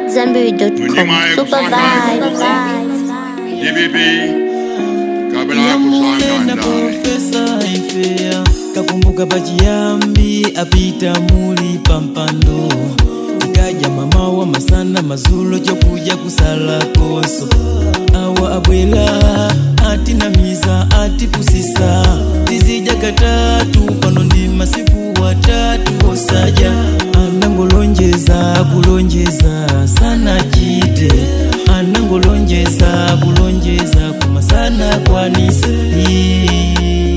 AmadZanbury.com. Super vibes. DBB, kabla Nyamule na kusanga profesa ifea kakumbuka pachiyambi apita muli pampando ikaja mama wa masana mazulo chokuja kusala koso awa abwela ati namiza ati kusisa tizija katatu pano ndi masiku watatu osaja anangolonjeza kulonjeza sana chite anangolonjeza kulonjeza kumasana kwanisa Ii,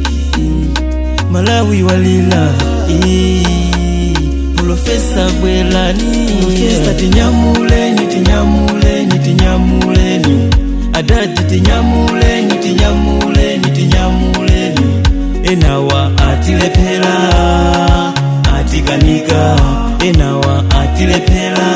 malawi walila Ii, profesa bwelani profesa tinyamuleni tinyamuleni tinyamuleni adati tinyamuleni tinyamuleni tinyamuleni enawa atilephera atikanika enawa atilephera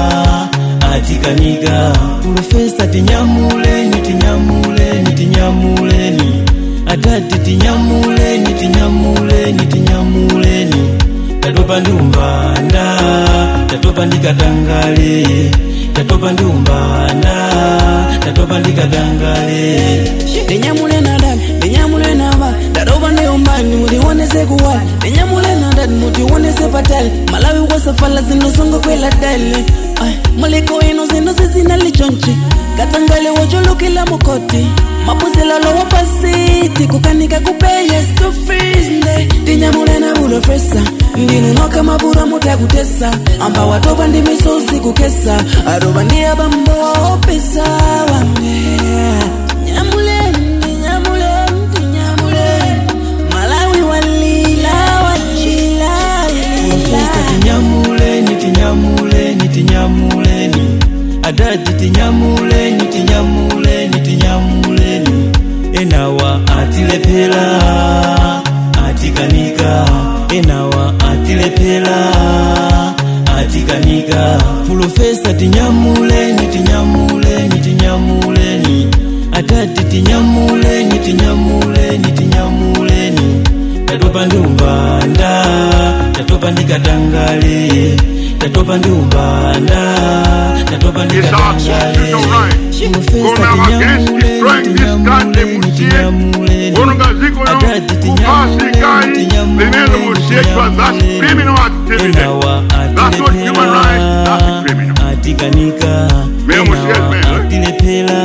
atikanika profesa tinyamuleni tinyamuleni tinyamuleni adati tinyamuleni tinyamuleni tinyamuleni tatopa ndi umbanda tatopa ndi katangale tatopa ndi umbanda tatopa ndi katangale ndinyamule na dani ndinyamule na ba daroba ndiyo mbani muliwonese kuwali ndinyamule na dani mutiwonese patali malawi wasafala zinosonga kwela dali Ay, muliko ino zino zizinalichonchi katangale wojolukila mukoti mapuzilalo wapasiti kukanika kupeye skufisnde ndinyamule na bulofesa ndinunoka mabura mutakutesa amba watopa ndi misozi kukesa aroba ndiya bambo waopesa wange Nyamuleni, nyamuleni, nyamuleni. Malawi walila, walila, profesa walila. tinyamuleni tinyamuleni tinyamuleni adati tinyamuleni tinyamuleni tinyamuleni enawa atilephera atikanika enawa atilephera atikanika profesa tinyamuleni tinyamuleni tinyamuleni adati tinyamuleni tinyamuleni tinyamuleni tatopa ndi umbanda tatopa ndi katangale tatopa ndi umbanda tatopa ndi It's our song, you know katangale right. profesa Gonna against tinyamuleni destroying this goddamn tinyamuleni shit. tinyamuleni Unongaziko yo, adati kupasi kai, tinyamuleni limelo mushekwa, that's tinyamuleni criminal activity. enawa That's not human rights, that's criminal. atikanika Meo mushekwa, enawa eh? atilephera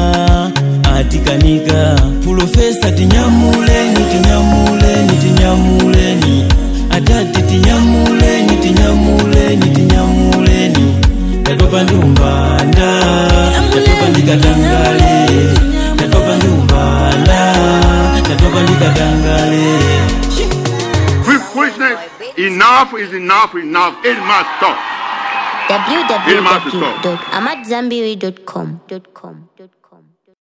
atikanika profesa tinyamuleni tinyamuleni tinyamuleni adati tinyamuleni tinyamuleni tinyamuleni tatopa ndi umbanda tatopa ndi katangale tatopa ndi umbanda tatopa ndi katangale With foolishness, enough is enough, enough. It must stop. www.amadzanbury.com.